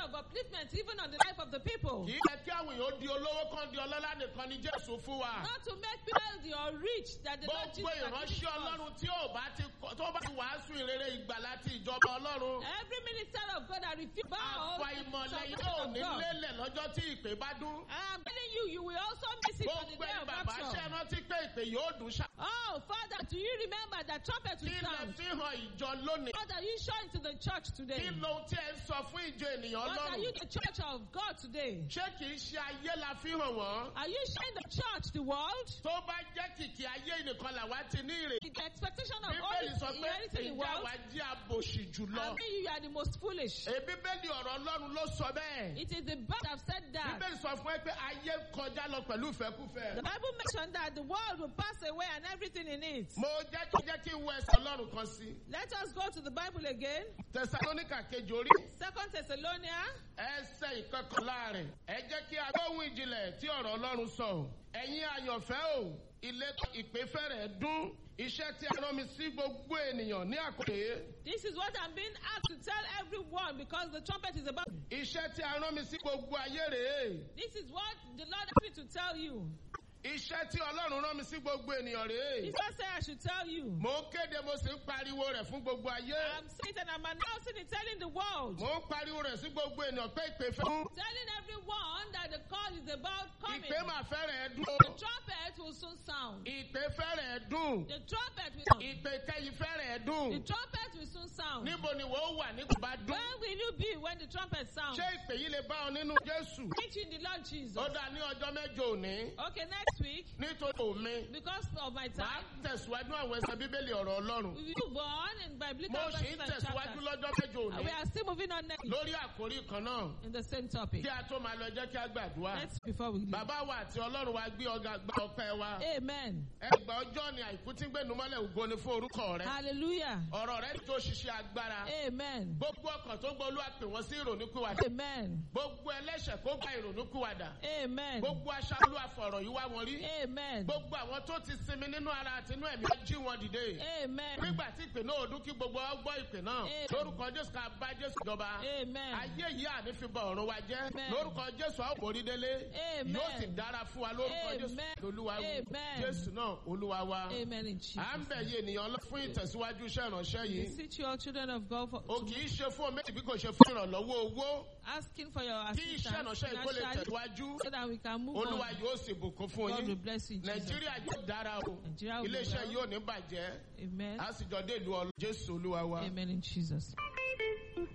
of upliftment even on the life of the people. kì í yẹ kí àwọn èèyàn ó di olówó kan di ọlọ́lá nìkan ni jésù fún wa. Not to make people wealthy or rich that the Lord gbogbo Jesus has given ìránṣẹ́ to us. ọlọ́run tí ò bá ti kọ- tó bá ti wàásù ìrere ìgbàlá ti ìjọba ọlọ́run. Every minister of God that refuse bow àfàìmọ̀lẹ̀ to yóò of ní God. lélẹ̀ lọ́jọ́ tí ìpè bá dún. I'm telling you, you will also miss it on the gbogbo day ẹni of bàbá ṣe rapture. rántí pé ìpè yóò dùn ṣá. Oh, Father, do you remember that trumpet kí will lẹ sound? fi hàn ìjọ lónìí. What are you showing to the church today? kí ló tí ẹ ń sọ fún ìjọ ènìyàn What are you ọlọ́run. the church of God today? ṣé kì í ṣe ayé la fi hàn wọ́n. Are you showing the church, the world? tó bá jẹ́ kìkì ayé nìkan làwa ti ní ìrè. The expectation of bíbélì sọ all pé inheriting the ìjà world? wa jí àbòsí I jùlọ. mean, you are the most foolish. Èyí bíbélì ọ̀rọ̀ ọlọ́run ló sọ bẹ́ẹ̀. It is the bird have said that. bíbélì sọ fún ẹ pé ayé kọjá lọ pẹ̀lú ìfẹ́kúfẹ́. The Bible mentioned that the world will pass away and everything in it. mo jẹ́ kí jẹ́ kí n wọ ẹsẹ̀ ọlọ́run kan sí. Let us go to the Bible again. tẹsalóníkà kejì orí. Second Thessalonians ẹsẹ̀ ìkọkànlá rẹ̀. ẹ jẹ́ kí a gbóhùn ìjìnlẹ̀ tí ọ̀rọ̀ ọlọ́run sọ. ẹ̀yin àyànfẹ́ o ilé ìpè fẹ́rẹ̀ dún. iṣẹ́ tí a rán mi sí gbogbo ènìyàn ní àkókò This is what I'm being asked to tell everyone because the trumpet is about. iṣẹ́ tí a rán mi sí gbogbo ayé rèé. This is what the Lord asked me to tell you. iṣẹ́ tí ọlọ́run rán mi sí gbogbo ènìyàn rèé. Jesus said I should tell you. mo ń kéde mo sì ń pariwo rẹ̀ fún gbogbo ayé. I'm saying and I'm announcing it, telling the world, mo ń pariwo rẹ̀ sí gbogbo ènìyàn pé ìpè fẹ́. telling everyone that the call is about coming. ìpè máa fẹ́rẹ̀ dún. The trumpet will soon sound. ìpè fẹ́rẹ̀ dún. The trumpet will sound. ìpè kẹyìn fẹ́rẹ̀ The dún. trumpet will soon sound. níbo ni wọ́n wà nígbà bá dún. Where will you be when the trumpet sounds? ṣé ìpè yìí lè bá ọ nínú jésù. Preach in the Lord Jesus. ó dá ní ọjọ́ mẹ́jọ òní. Okay, next week, nítorí òmi. because of my màá time, tẹ̀síwájú àwọn ẹsẹ̀ bíbélì ọ̀rọ̀ ọlọ́run. we will go on in biblical mo sì verses ń and tẹ̀síwájú chapters. lọ́jọ́ mẹ́jọ And òní. we are still moving on next week lórí àkórí kan náà. in the same topic. kí a tó máa lọ jẹ́ kí a gbàdúrà. Let's before we leave. bàbá wa àti ọlọ́run wa gbé ọgá gba ọpẹ́ wa. Amen. ẹgbà ọjọ́ ni àìkú tí ń gbénu mọ́lẹ̀ ògo ni fún orúkọ rẹ. Hallelujah. ọ̀rọ̀ rẹ tó ṣiṣẹ́ agbára. Amen. gbogbo ọkàn tó gbọ́ olúwa pè wọ́n sí ìrònúkúwàdà. Amen. gbogbo ẹlẹ́ṣẹ̀ kó gba ìrònúkúwàdà. Amen. gbogbo aṣa olúwa fọ̀rọ̀ yìí wá wọn rí. Amen. gbogbo àwọn tó ti sinmi nínú ara àti inú ẹ̀mí á jí wọn dìde. Amen. nígbà tí ìpè náà ò dún kí gbogbo ọ gbọ́ ìpè náà. Amen. lórúkọ jésù ká bá jésù jọba. Amen. ayé yìí àní fi bọ ọ̀run wa jẹ́. Amen. lórúkọ jésù àwọn òbórí délé. Amen. yóò sì dára fún wa lórúkọ jésù. Amen. olúwa wí. Amen. jésù náà olúwa wa. Amen in Jesus. à ń bẹ̀ yé ènìyàn lọ fún ìtẹ̀síwájú iṣẹ́ ìránṣẹ́ yìí. Beseech you all children of God for o kì í ṣe fún omi bí kò ṣe fún ìrànlọ́wọ́ owó. asking for your kí iṣẹ́ assistance ìránṣẹ́ yìí kó lè financially tẹ̀síwájú. so that we can move olúwa on. yóò sì bùkún fún God will yín. bless you in Jesus. nàìjíríà yóò dára o. Nigeria will be iléeṣẹ́ well. yóò ní bàjẹ́. Amen. a sì jọ dé ìlú ọlọ́ jésù olúwa wa. Amen in Jesus.